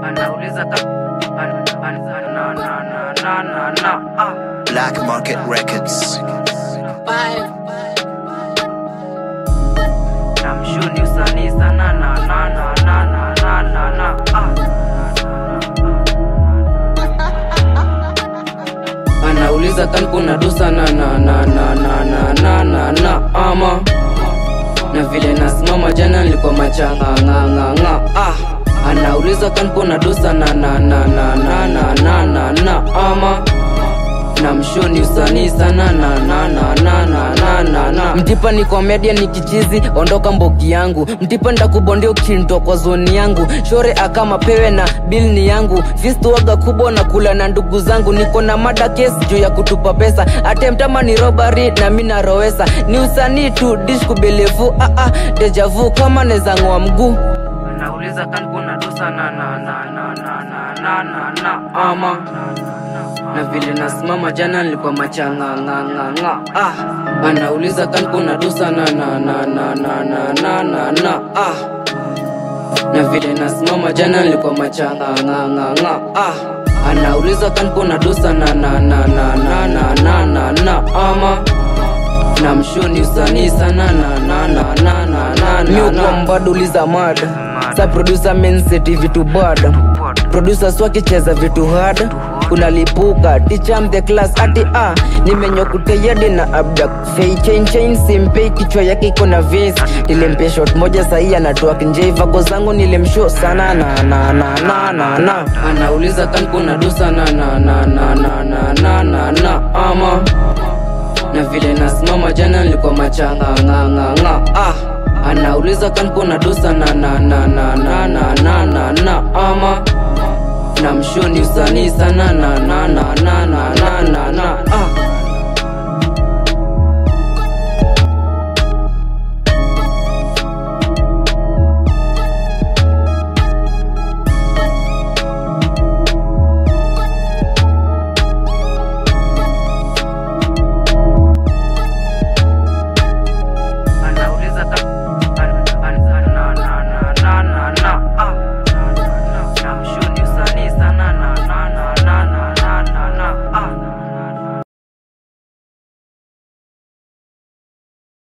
anauliza ka an- an- na na na na na na ah Black Market Records. namshuni usanii sana na na na na na na na na ah anauliza kan kuna dosa na na na na na na na na na ama na vile nasimama jana nilikuwa machanga nga nga nga ah anauliza kan kuna dosa na na na na na na na na na ama na mshoni usanii sana na na na na na na na na mtipa ni komedia ni kichizi ondoka mboki yangu mtipa ndakubondia ukintoa kwa zoni yangu shore akama pewe na bil ni yangu fistuwaga kubwa na kula na ndugu zangu niko na mada kesi juu ya kutupa pesa atemtama ni robari na mi narowesa ni usanii tu dish kubelevu ah, ah, dejavu kama nezang'oa mguu nauliza kan kuna dosa na na na na na na na na na ama na vile nasimama jana nilikuwa machanga nga nga nga ah anauliza kan kuna dosa na na na na na na na na na ah na vile nasimama jana nilikuwa machanga nga nga nga ah anauliza kan kuna dosa na na na na na na na na na ama na mshoni usanii sana na na na na na na na na mbaduliza mada sa producer menseti vitu bad producer swakicheza vitu hard unalipuka ticham the class ati a nimenyokuteyadi na abdak fei chain chain simpei kichwa yake iko na vis nilimpe shot moja sahii anatoa kinjei vako zangu nilimsho sana na na na na na na anauliza kan kuna dosa na na na na na na na na na ama na vile nasimama jana nilikuwa machanga nga nga nga ah anauliza kan kuna dosa na na na na na na na na na ama na mshoni usanii sana na na na na na na na na ah